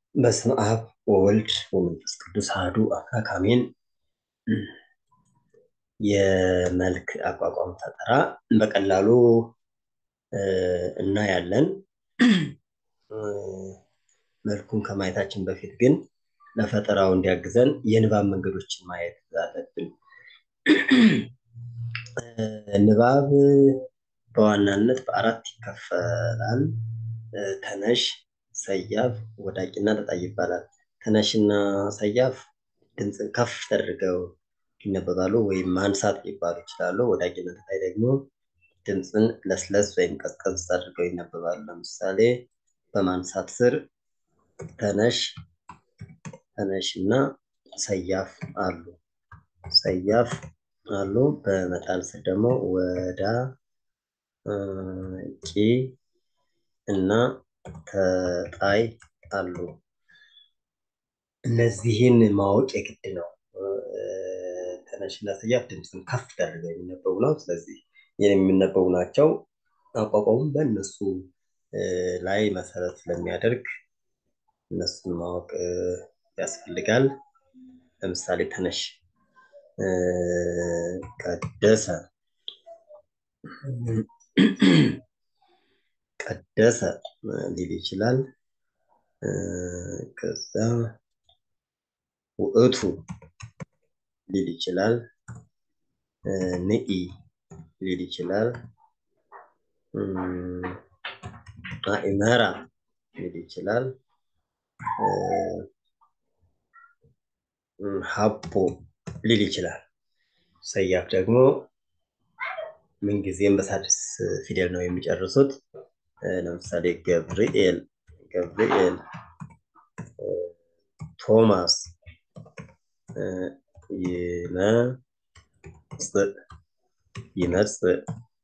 በስመ አብ ወወልድ ወመንፈስ ቅዱስ አሐዱ አምላክ አሜን። የመልክ አቋቋም ፈጠራ በቀላሉ እናያለን። መልኩን ከማየታችን በፊት ግን ለፈጠራው እንዲያግዘን የንባብ መንገዶችን ማየት አለብን። ንባብ በዋናነት በአራት ይከፈላል። ተነሽ፣ ሰያፍ፣ ወዳቂና ተጣይ ይባላል። ተነሽና ሰያፍ ድምፅን ከፍ ተደርገው ይነበባሉ ወይም ማንሳት ሊባሉ ይችላሉ። ወዳቂና ተጣይ ደግሞ ድምፅን ለስለስ ወይም ቀዝቀዝ አድርገው ይነበባሉ። ለምሳሌ በማንሳት ስር ተነሽ፣ ተነሽ እና ሰያፍ አሉ። ሰያፍ አሉ። በመጣል ስር ደግሞ ወዳ ቂ እና ተጣይ አሉ። እነዚህን ማወቅ የግድ ነው። ተነሽና ሰያፍ ድምፅን ከፍ አድርገው የሚነበቡ ነው። ስለዚህ የሚነበቡ ናቸው። አቋቋሙም በእነሱ ላይ መሰረት ስለሚያደርግ እነሱን ማወቅ ያስፈልጋል። ለምሳሌ ተነሽ ቀደሰ ቀደሰ ሊል ይችላል። ከዛ ውእቱ ሊል ይችላል። ንኢ ሊል ይችላል። አእመራ ሊል ይችላል። ሀቦ ሊል ይችላል። ሰያፍ ደግሞ ምንጊዜም በሳድስ ፊደል ነው የሚጨርሱት። ለምሳሌ ገብርኤል፣ ገብርኤል፣ ቶማስ፣ ይመጽእ፣ ይመጽእ፣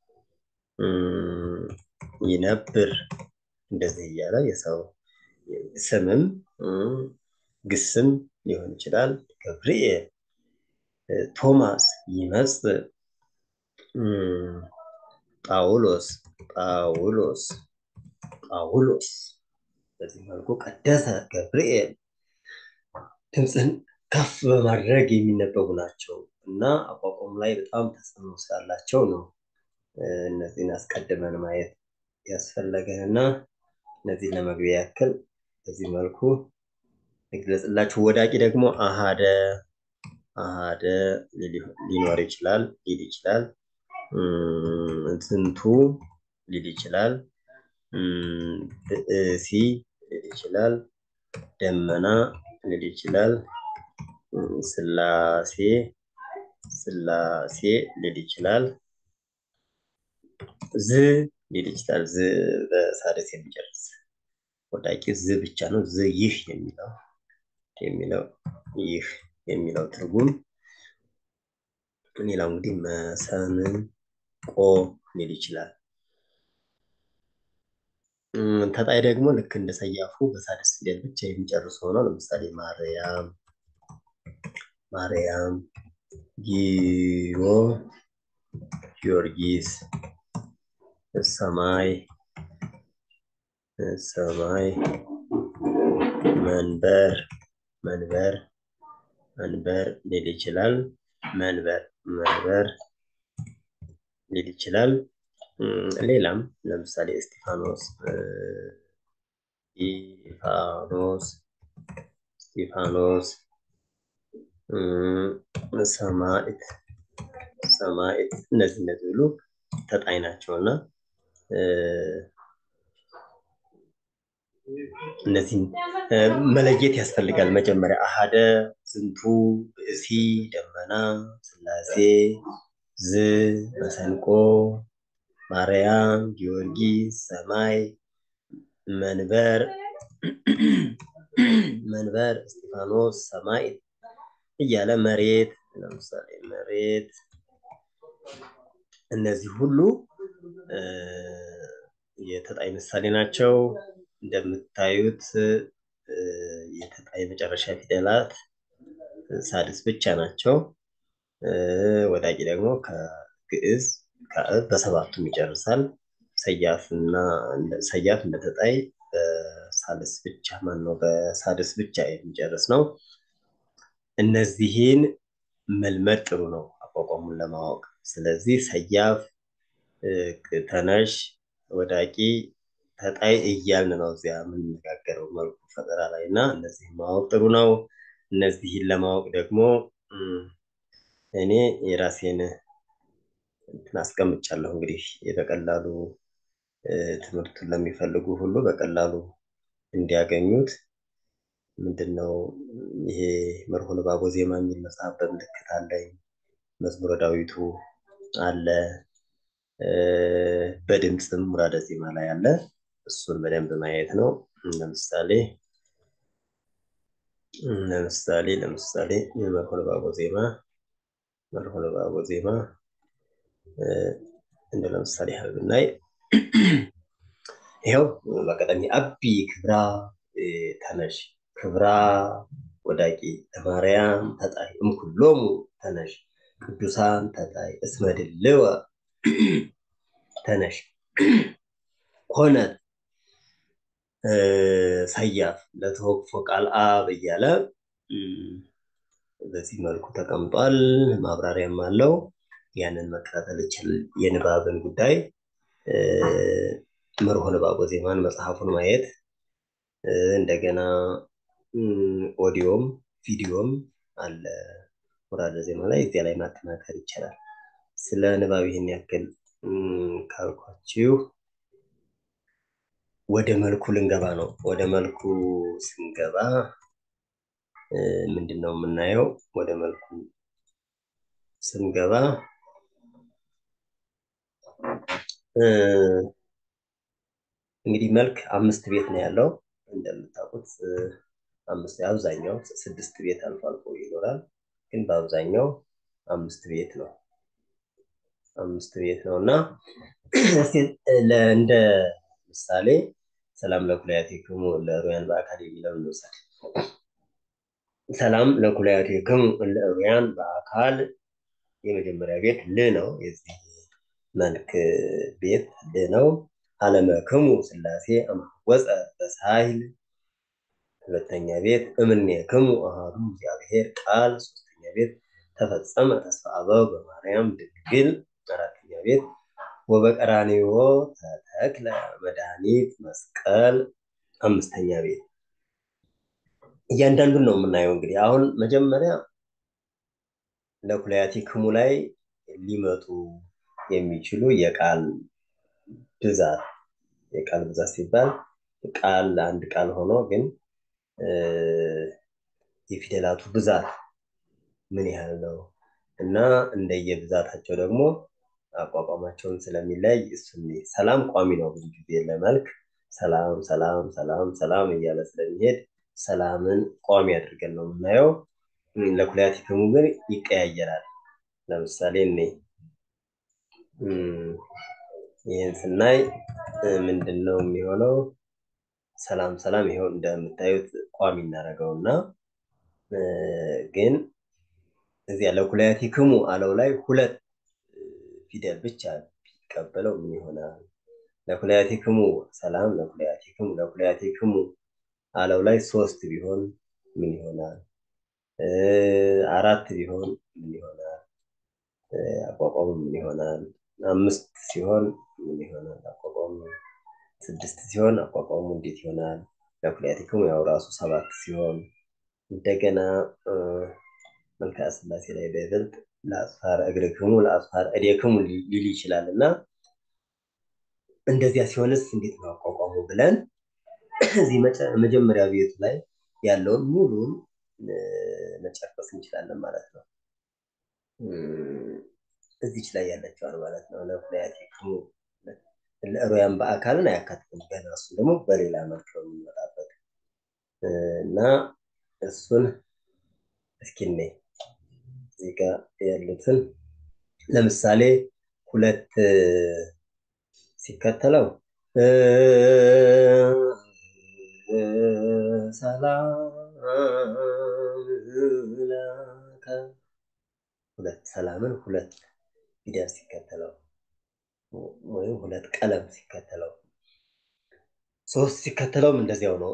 ይነብር እንደዚህ እያለ የሰው ስምም ግስም ሊሆን ይችላል። ገብርኤል፣ ቶማስ፣ ይመጽእ፣ ጳውሎስ፣ ጳውሎስ፣ ጳውሎስ በዚህ መልኩ ቀደሰ ገብርኤል ድምፅን ከፍ በማድረግ የሚነበቡ ናቸው እና አቋቋሙ ላይ በጣም ተጽዕኖ ስላላቸው ነው እነዚህን አስቀድመን ማየት ያስፈለገን እና እነዚህን ለመግቢያ ያክል በዚህ መልኩ ይግለጽላችሁ። ወዳቂ ደግሞ አሃደ አሃደ ሊኖር ይችላል ሊል ይችላል። ዝንቱ ሊል ይችላል። ብእሲ ሊል ይችላል። ደመና ሊል ይችላል። ስላሴ ስላሴ ሊል ይችላል። ዝ ሊል ይችላል። ዝ በሳድስ የሚጨርስ ወዳቂ ዝ ብቻ ነው። ዝ ይህ የሚለው የሚለው ይህ የሚለው ትርጉም ሌላው እንግዲህ መሰምን ቆ ሊል ይችላል። ተጣይ ደግሞ ልክ እንደ ሰያፉ በሳድስ ፊደል ብቻ የሚጨርሱ ሆነው ለምሳሌ ማርያም፣ ማርያም፣ ጊዮ፣ ጊዮርጊስ፣ ሰማይ፣ ሰማይ፣ መንበር፣ መንበር፣ መንበር ሊል ይችላል። መንበር፣ መንበር ሊል ይችላል። ሌላም ለምሳሌ እስጢፋኖስ እስጢፋኖስ እስጢፋኖስ ሰማዕት ሰማዕት እነዚህ እነዚህ ሁሉ ተጣይ ናቸው እና እነዚህን መለየት ያስፈልጋል። መጀመሪያ አሃደ፣ ዝንቱ፣ ብእሲ፣ ደመና፣ ስላሴ፣ ዝ፣ መሰንቆ ማርያም፣ ጊዮርጊስ፣ ሰማይ፣ መንበር መንበር፣ እስጢፋኖስ፣ ሰማዕት እያለ መሬት፣ ለምሳሌ መሬት፣ እነዚህ ሁሉ የተጣይ ምሳሌ ናቸው። እንደምታዩት የተጣይ መጨረሻ ፊደላት ሳድስ ብቻ ናቸው። ወዳቂ ደግሞ ከግዕዝ ከእ በሰባቱም ይጨርሳል። ሰያፍና ሰያፍ እንደተጣይ ሳልስ ብቻ ማን ነው በሳድስ ብቻ የሚጨርስ ነው። እነዚህን መልመድ ጥሩ ነው አቋቋሙን ለማወቅ። ስለዚህ ሰያፍ፣ ተነሽ፣ ወዳቂ፣ ተጣይ እያልን ነው እዚያ የምንነጋገረው መልኩ ፈጠራ ላይ እና እነዚህን ማወቅ ጥሩ ነው። እነዚህን ለማወቅ ደግሞ እኔ የራሴን እንትን አስቀምጫለሁ። እንግዲህ በቀላሉ ትምህርቱን ለሚፈልጉ ሁሉ በቀላሉ እንዲያገኙት ምንድን ነው ይሄ መርሆ ንባቦ ዜማ የሚል መጽሐፍ በምልክት አለኝ። መዝሙረ ዳዊቱ አለ። በድምፅም ሙራደ ዜማ ላይ አለ። እሱን በደንብ ማየት ነው። ለምሳሌ ለምሳሌ ለምሳሌ መርሆ ንባቦ ዜማ መርሆ ንባቦ ዜማ እንደ ለምሳሌ ያህል ብናይ ይኸው በቀዳሚ አቢ ክብራ ተነሽ ክብራ ወዳቂ ተማርያም ተጣይ እምኩሎሙ ተነሽ ቅዱሳን ተጣይ እስመ ድልወ ተነሽ ኮነት ሰያፍ ለተወክፎ ቃል አብ እያለ በዚህ መልኩ ተቀምጧል። ማብራሪያም አለው። ያንን መከታተል ይችል የንባብን ጉዳይ መርሆ ንባቦ ዜማን መጽሐፉን ማየት እንደገና ኦዲዮም ቪዲዮም አለ ሙራደ ዜማ ላይ እዚያ ላይ ማጠናከር ይቻላል። ስለ ንባብ ይህን ያክል ካልኳችሁ ወደ መልኩ ልንገባ ነው። ወደ መልኩ ስንገባ ምንድን ነው የምናየው? ወደ መልኩ ስንገባ እንግዲህ መልክ አምስት ቤት ነው ያለው እንደምታውቁት አምስት አብዛኛው ስድስት ቤት አልፎ አልፎ ይኖራል፣ ግን በአብዛኛው አምስት ቤት ነው። አምስት ቤት ነው እና እንደ ምሳሌ ሰላም ለኩላያቲክሙ ለዕሩያን በአካል የሚለውን እንውሰድ። ሰላም ለኩላያቲክሙ ለዕሩያን በአካል የመጀመሪያ ቤት ል ነው። የዚህ መልክ ቤት ል ነው። አለመክሙ ስላሴ አማወፀ በሳይል ሁለተኛ ቤት እምኔክሙ አሐዱ እግዚአብሔር ቃል ሶስተኛ ቤት ተፈጸመ ተስፋ አበው በማርያም ድንግል አራተኛ ቤት ወበቀራንዮ ተተክለ መድኃኒት መስቀል አምስተኛ ቤት እያንዳንዱን ነው የምናየው። እንግዲህ አሁን መጀመሪያ ለኩላያቲክሙ ላይ ሊመጡ የሚችሉ የቃል ብዛት የቃል ብዛት ሲባል ቃል አንድ ቃል ሆኖ ግን የፊደላቱ ብዛት ምን ያህል ነው እና እንደየብዛታቸው ደግሞ አቋቋማቸውን ስለሚለይ እሱን ሰላም ቋሚ ነው። ብዙ ጊዜ ለመልክ ሰላም ሰላም ሰላም ሰላም እያለ ስለሚሄድ ሰላምን ቋሚ አድርገን ነው የምናየው። ለኩላያቲክሙ ግን ይቀያየራል። ለምሳሌ እኔ ይህን ስናይ ምንድን ነው የሚሆነው? ሰላም ሰላም ይኸው እንደምታዩት ቋሚ እናደርገውና ግን እዚያ ለኩላያቲክሙ አለው ላይ ሁለት ፊደል ብቻ ቢቀበለው ምን ይሆናል? ለኩላያቲክሙ ሰላም ለኩላያቲክሙ ለኩላያቲክሙ አለው ላይ ሶስት ቢሆን ምን ይሆናል? አራት ቢሆን ምን ይሆናል? አቋቋሙ ምን ይሆናል? አምስት ሲሆን ምን ይሆናል? አቋቋሙ ስድስት ሲሆን አቋቋሙ እንዴት ይሆናል? ለኩላያቲክሙ ያው ራሱ ሰባት ሲሆን እንደገና መልክዓ ሥላሴ ላይ በይበልጥ ለአጽፋረ እግርክሙ ለአጽፋረ እዴክሙ ሊል ይችላል እና እንደዚያ ሲሆንስ እንዴት ነው አቋቋሙ ብለን እዚህ መጀመሪያ ቤቱ ላይ ያለውን ሙሉን መጨረስ እንችላለን ማለት ነው። እዚች ላይ ያለችዋን ማለት ነው። ለኩላያቲክሙ ለዕሩያን በአካልን አያካትትም። ገና እሱ ደግሞ በሌላ መልክ ነው የሚመጣበት እና እሱን እስኪ እኔ እዚህ ጋር ያሉትን ለምሳሌ ሁለት ሲከተለው ሰላም ሁለት ሰላምን ሁለት ፊደል ሲከተለው ወይም ሁለት ቀለም ሲከተለው ሶስት ሲከተለውም እንደዚያው ነው።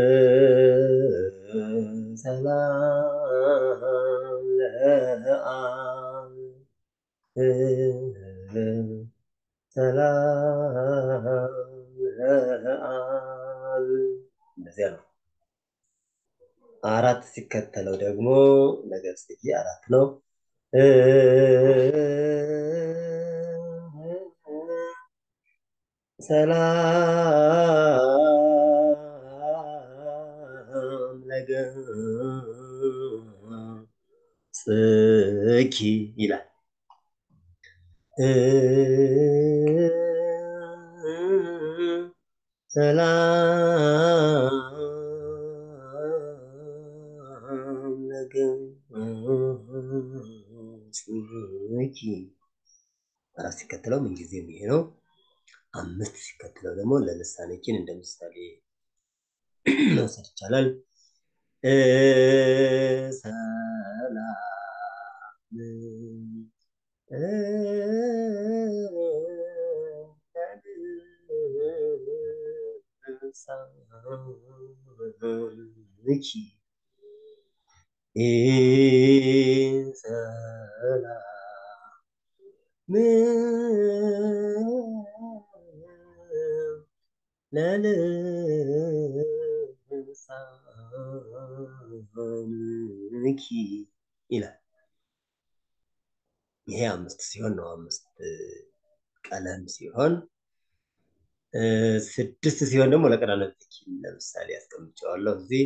ሰላም ለአብ ሰላም ለአብ እንደዚያ ነው። አራት ሲከተለው ደግሞ ነገር ጽጌ አራት ነው። ሰላም ለገጽኪ ይላል። ሰላም ለገጽኪ አራት ሲከተለው ምንጊዜም ይሄ ነው። አምስት ሲከተለው ደግሞ ለልሳነ ኪን እንደ ምሳሌ መውሰድ ይቻላል። ሰላም ለልሳንኪ ሰላም ለልሳንኪ ይላል። ይሄ አምስት ሲሆን ነው። አምስት ቀለም ሲሆን ስድስት ሲሆን ደግሞ ለቀራንብትኪ ለምሳሌ ያስቀምጨዋለሁ እዚህ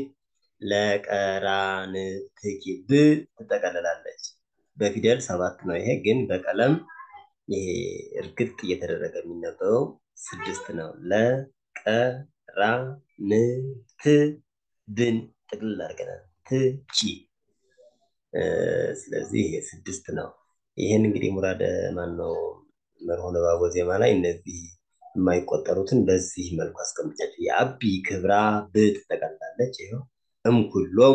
ለቀራንብትኪ ብ ትጠቀልላለች። በፊደል ሰባት ነው። ይሄ ግን በቀለም ይሄ እርግጥ እየተደረገ የሚነበበው ስድስት ነው። ለቀራንብት ብን ጥቅልል አድርገናል ትቺ ስለዚህ ይሄ ስድስት ነው። ይህን እንግዲህ ሙራደ ማን ነው መርሆ ንባብ ዜማ ላይ እነዚህ የማይቆጠሩትን በዚህ መልኩ አስቀምጫቸው የአቢ ክብራ ብ ትጠቀልላለች። ይኸው እምኩሎሙ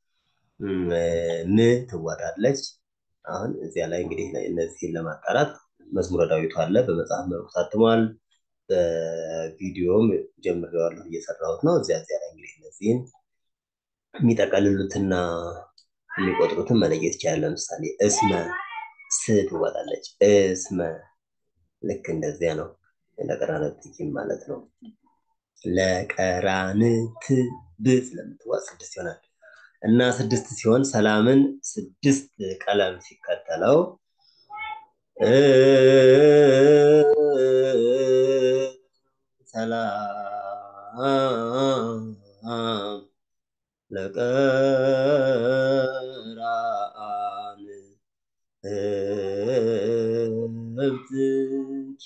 ም ትወራለች። አሁን እዚያ ላይ እንግዲህ እነዚህን ለማጣራት መዝሙረ ዳዊቱ አለ በመጽሐፍ መልኩ ታትሟል። በቪዲዮም ጀምሬዋለሁ እየሰራሁት ነው። እዚያ እዚያ ላይ እንግዲህ እነዚህን የሚጠቀልሉትና የሚቆጥሩትን መለየት ይቻላል። ለምሳሌ እስመ ስ ትወጣለች። እስመ ልክ እንደዚያ ነው። ለቀራንብትኪም ማለት ነው። ለቀራንት ብ ስለምትዋጥ ስድስት ይሆናል እና ስድስት ሲሆን ሰላምን ስድስት ቀለም ሲከተለው ሰላም ለቀራን ብትኪ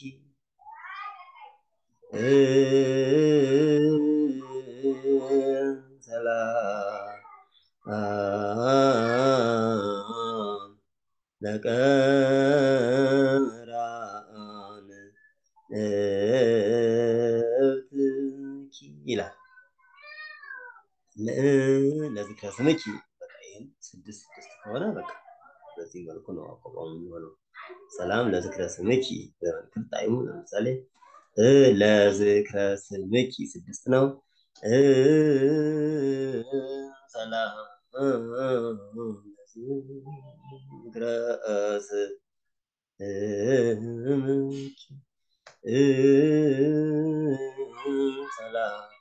ሰላም ለቀራን ብትኪ ይላል። ለዝክረ ስምኪ በቃ ይህን ስድስት ስድስት ከሆነ በቃ በዚህ መልኩ ነው አቋቋሙ የሚሆነው። ሰላም ለዝክረ ስምኪ በመንክር ጣዕሙ ለምሳሌ ለዝክረ ስምኪ ስድስት ነው። ሰላም ለዝክረ ስምኪ ሰላም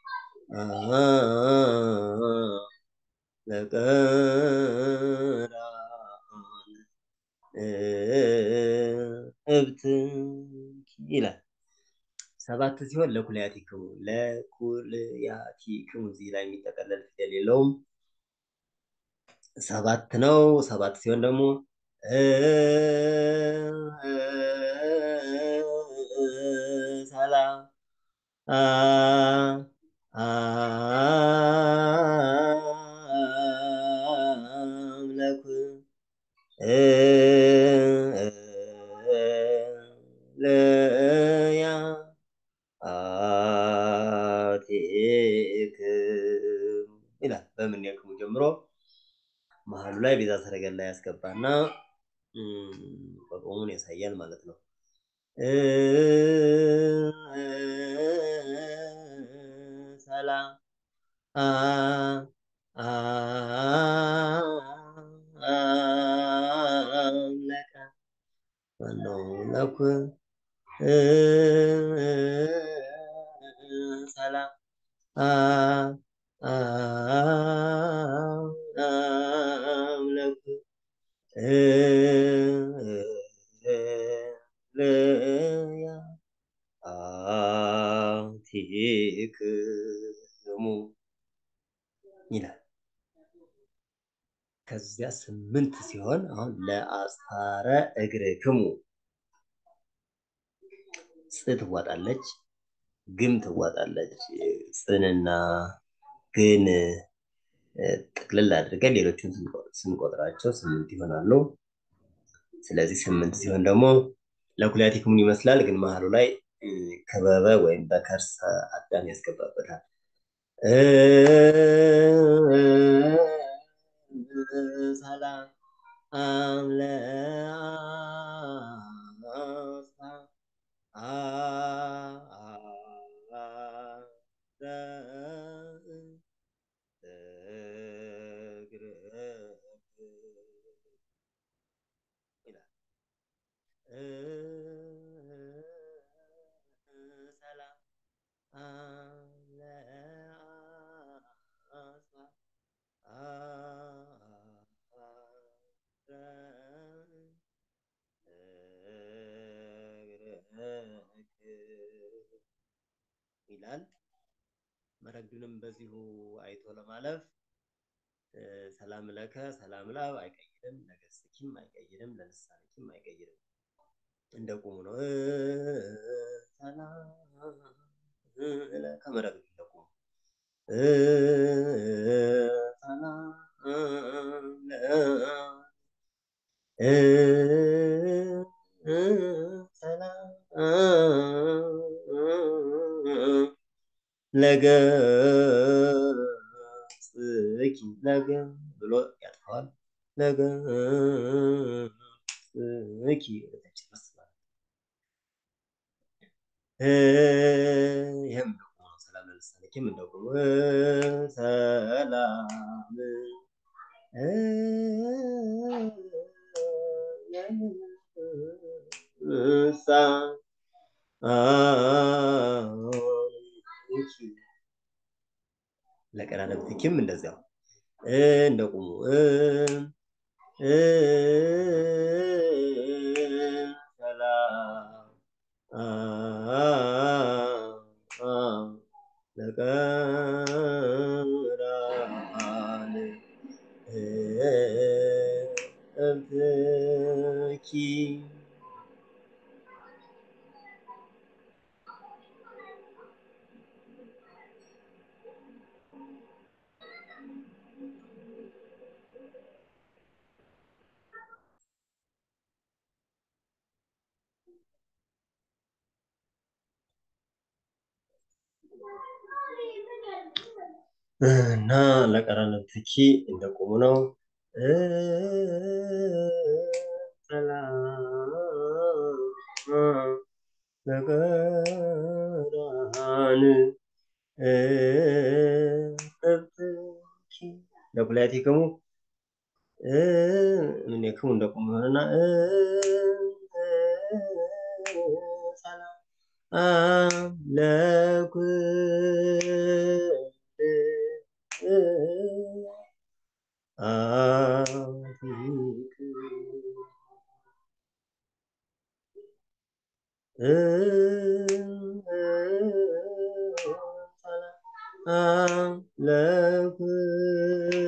ለቀራን ብትኪ ይላል። ሰባት ሲሆን ለኩልያቲክሙ ለኩልያቲክሙ እዚህ ላይ የሚጠቀለል ፊደል የለውም። ሰባት ነው። ሰባት ሲሆን ደግሞ ሰላም አምለኩ ለያ አቴክም ይላል። በምን ያክሙ ጀምሮ መሀሉ ላይ ቤዛ ሰረገላ ያስገባና ቆቆሙን ያሳያል ማለት ነው። ሰላም አምለከ ማነው ለኩ ሰላም አምለኩ ልያ አቲክሙ ይላል። ከዚያ ስምንት ሲሆን አሁን ለአስታረ እግርክሙ ጽ ትዋጣለች፣ ግም ትዋጣለች። ጽንና ግን ጥቅልል አድርገን ሌሎቹን ስንቆጥራቸው ስምንት ይሆናሉ። ስለዚህ ስምንት ሲሆን ደግሞ ለኩላቲክሙን ይመስላል፣ ግን መሀሉ ላይ ከበበ ወይም በከርሰ አዳም ያስገባበታል። ሰላም ይላል። መረግዱንም በዚሁ አይቶ ለማለፍ ሰላም ለከ ሰላም ላብ አይቀይርም፣ ለገስኪም አይቀይርም፣ ለልሳንኪም አይቀይርም። እንደ ቁሙ ነው። ሰላም ከመረግዱ እንደ ቁሙ ለገጽኪ ለገ ብሎ ያጥፈዋል። ለገጽኪ ወደታች ይመስላል። ይህም ደግሞ ሰላም ለልሳንኪም እንደቆሙ ሰላም ሳ ለቀዳደብትኪም እንደዚያው እንደቁሙ ሰላም ለቀዳን እብኪ እና ለቀራንብትኪ እንደቆሙ ነው። ሰላም ለቀራን እብኪ ለኩላቲክሙ እምኔክሙ እንደቆሙ ይሆንና ሰላም ለኩል አቲክ ሰላም ለኩል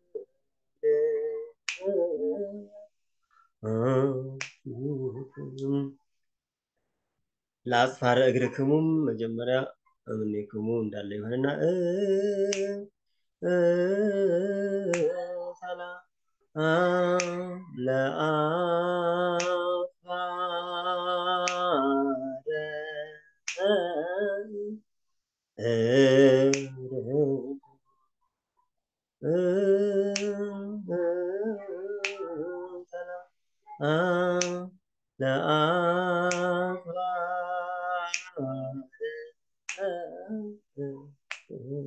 ለአጽፋረ እግርክሙም መጀመሪያ እምኔክሙ እንዳለ ይሆንና ሰላም ለአጽፋረ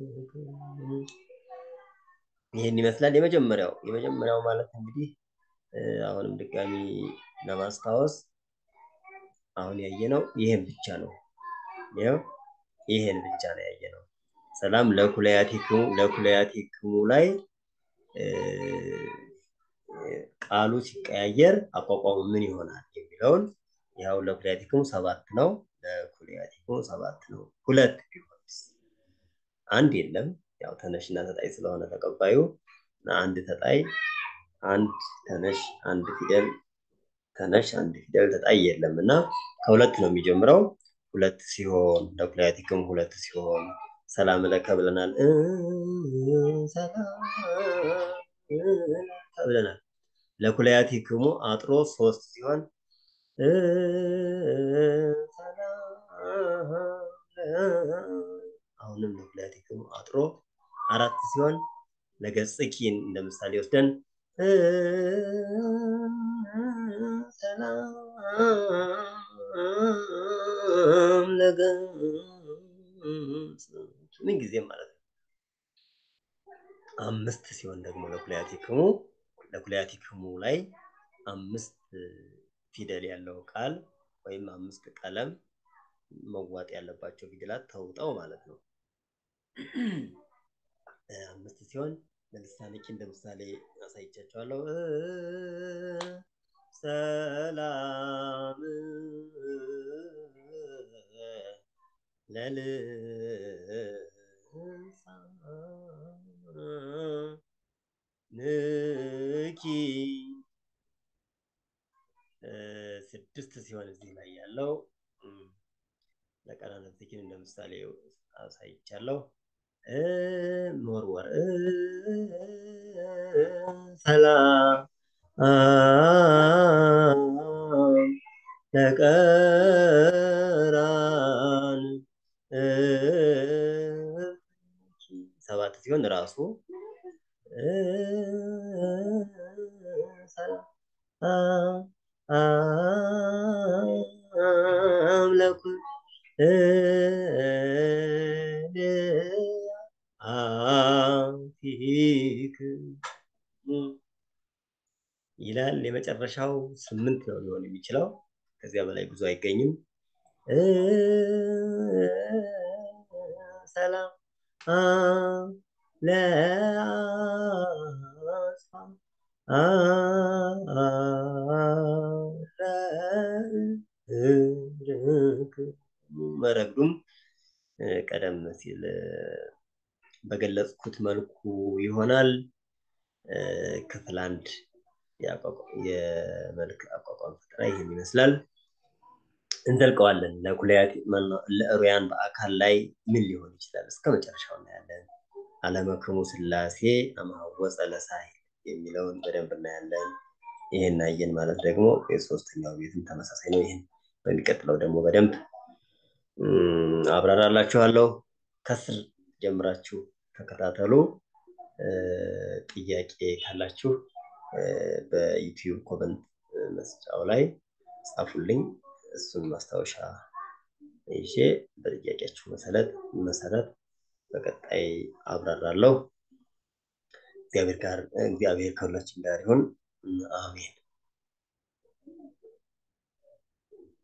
ይህን ይመስላል የመጀመሪያው የመጀመሪያው ማለት እንግዲህ አሁንም ድጋሚ ለማስታወስ አሁን ያየነው ይሄን ብቻ ነው። ይኸው ይሄን ብቻ ነው ያየነው። ሰላም ለኩለያቲክሙ ለኩለያቲክሙ ላይ ቃሉ ሲቀያየር አቋቋሙ ምን ይሆናል የሚለውን ያው ለኩለያቲክሙ ሰባት ነው። ለኩለያቲክሙ ሰባት ነው። ሁለት ቢሆንስ አንድ የለም። ያው ተነሽና ተጣይ ስለሆነ ተቀባዩ አንድ ተጣይ አንድ ተነሽ አንድ ፊደል ተነሽ አንድ ፊደል ተጣይ የለም እና ከሁለት ነው የሚጀምረው። ሁለት ሲሆን ለኩለያቲክም ሁለት ሲሆን ሰላም ለከ ብለናል። ሰላም ብለናል። ለኩለያቲክሙ አጥሮ ሶስት ሲሆን አሁንም ለኩለያቲክሙ አጥሮ አራት ሲሆን ለገጽኪን እንደ ምሳሌ ወስደን ሰላም ለገጽ ምን ጊዜም ማለት ነው። አምስት ሲሆን ደግሞ ለኩለያቲክሙ ለኩለያቲክሙ ላይ አምስት ፊደል ያለው ቃል ወይም አምስት ቀለም መዋጥ ያለባቸው ፊደላት ተውጠው ማለት ነው። አምስት ሲሆን ለምሳሌ ኪ እንደ ምሳሌ አሳይቻቸዋለሁ። ሰላም ለልሳንኪ ስድስት ሲሆን እዚህ ላይ ያለው ለቀናነትኪን እንደ ምሳሌ አሳይቻለሁ። መወርወር ሰላም ለቀራን ሰባት ሲሆን ራሱ አምላኩ አፊክ ይላል። የመጨረሻው ስምንት ነው ሊሆን የሚችለው። ከዚያ በላይ ብዙ አይገኝም። ሰላም ለአስፋ መረግዱም ቀደም ሲል በገለጽኩት መልኩ ይሆናል። ክፍል አንድ የመልክ አቋቋም ፈጠራ ይህን ይመስላል። እንዘልቀዋለን። ለኩለያት ለእሩያን በአካል ላይ ምን ሊሆን ይችላል? እስከ መጨረሻው እናያለን። አለመክሙ ስላሴ አማወፀ ለሳሂል የሚለውን በደንብ እናያለን። ይህን አየን ማለት ደግሞ የሶስተኛው ቤትም ተመሳሳይ ነው። ይህን በሚቀጥለው ደግሞ በደንብ አብራራላችኋለሁ። ከስር ጀምራችሁ ተከታተሉ። ጥያቄ ካላችሁ በዩቲዩብ ኮመንት መስጫው ላይ ጻፉልኝ። እሱን ማስታወሻ ይዤ በጥያቄያችሁ መሰረት መሰረት በቀጣይ አብራራለሁ። እግዚአብሔር ጋር እግዚአብሔር ከሁላችን ጋር ይሁን። አሜን።